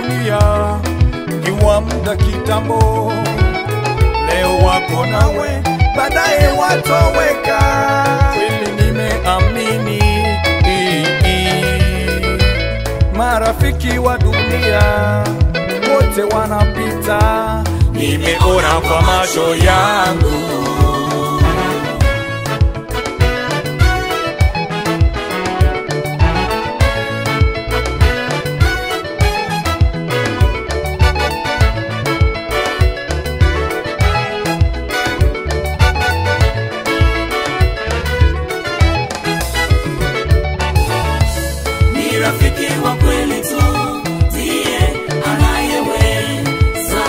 dunia ni wa muda kitambo, leo wako nawe, baadaye watoweka. Kweli nimeamini marafiki wa dunia wote wanapita, nimeona kwa macho yangu. Ni rafiki wa kweli tu ndiye anayeweza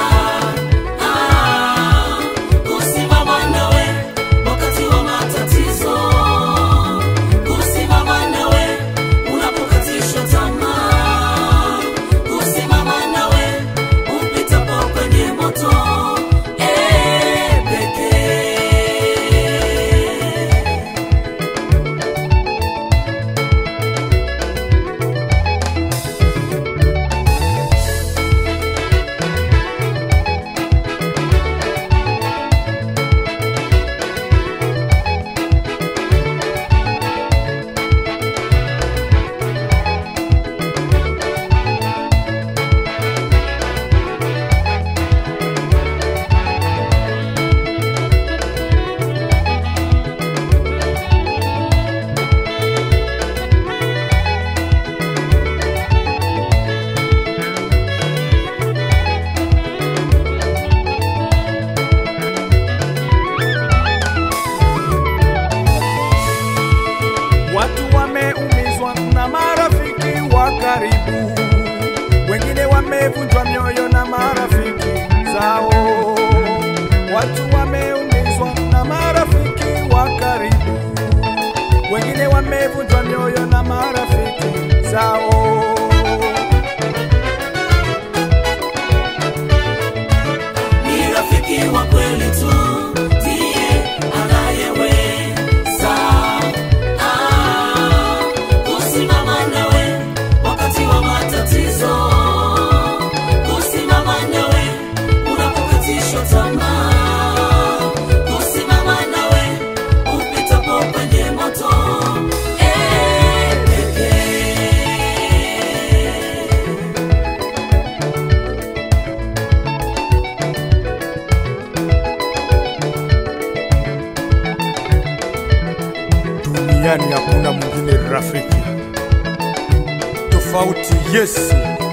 ah, kusimama nawe wakati wa matatizo, kusimama nawe unapokatishwa tamaa, kusimama nawe upitapo kwenye moto eh, pekee. Watu wameumizwa na marafiki wa karibu, wengine wamevunjwa mioyo na marafiki zao. Watu wameumizwa na marafiki wa karibu, wengine wamevunjwa mioyo na marafiki zao. ni rafiki wa kweli tu ndiye anayeweza ah, kusimama nawe wakati wa matatizo, kusimama nawe unapokatishwa tamaa, kusimama nawe upitapo kwenye moto eh, pekee. Duniani hakuna mwingine rafiki tofauti Yesu,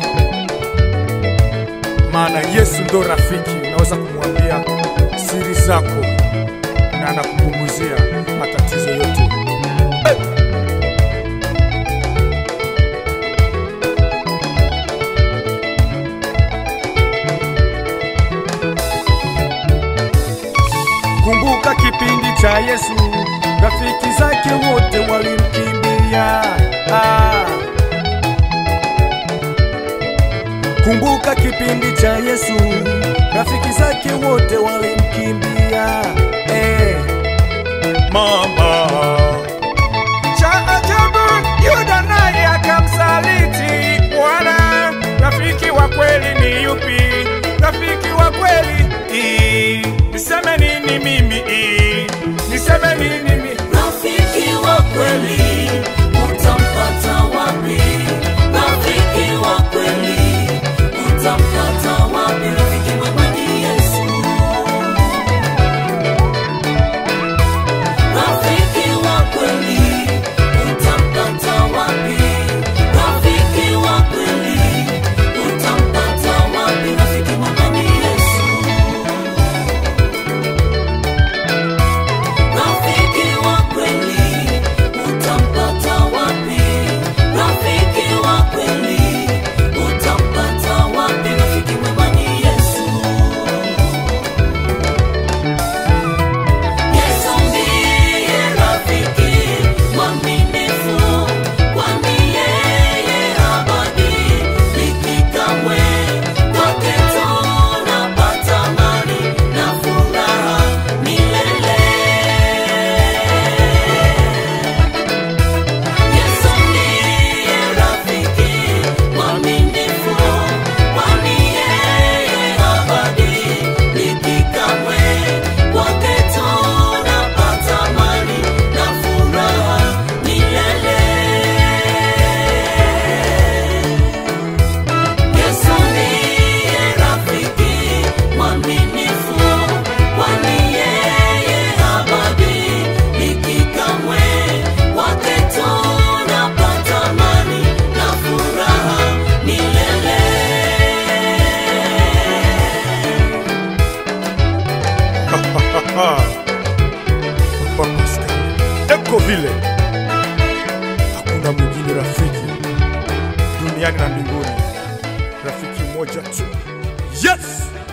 maana Yesu ndo rafiki. Unaweza kumwambia siri zako na anakupunguzia matatizo yote. Kumbuka kipindi cha Yesu, rafiki zake wote walimkimbia. Ah. Kumbuka kipindi cha Yesu, rafiki zake wote walimkimbia. Eh. Mama cha ajabu, Yuda naye akamsaliti Bwana. Rafiki wa kweli ni yupi? Rafiki wa kweli Ii, niseme nini mimi? Ii, niseme nini mimi? Rafiki wa kweli utampata wapi? Rafiki wa kweli utampata wapi? Rafiki mwema ni Yesu. Rafiki wa kweli utampata wapi? Rafiki wa kweli utampata wapi? iko vile, hakuna mwingine rafiki duniani na mbinguni, rafiki mmoja tu. Yes!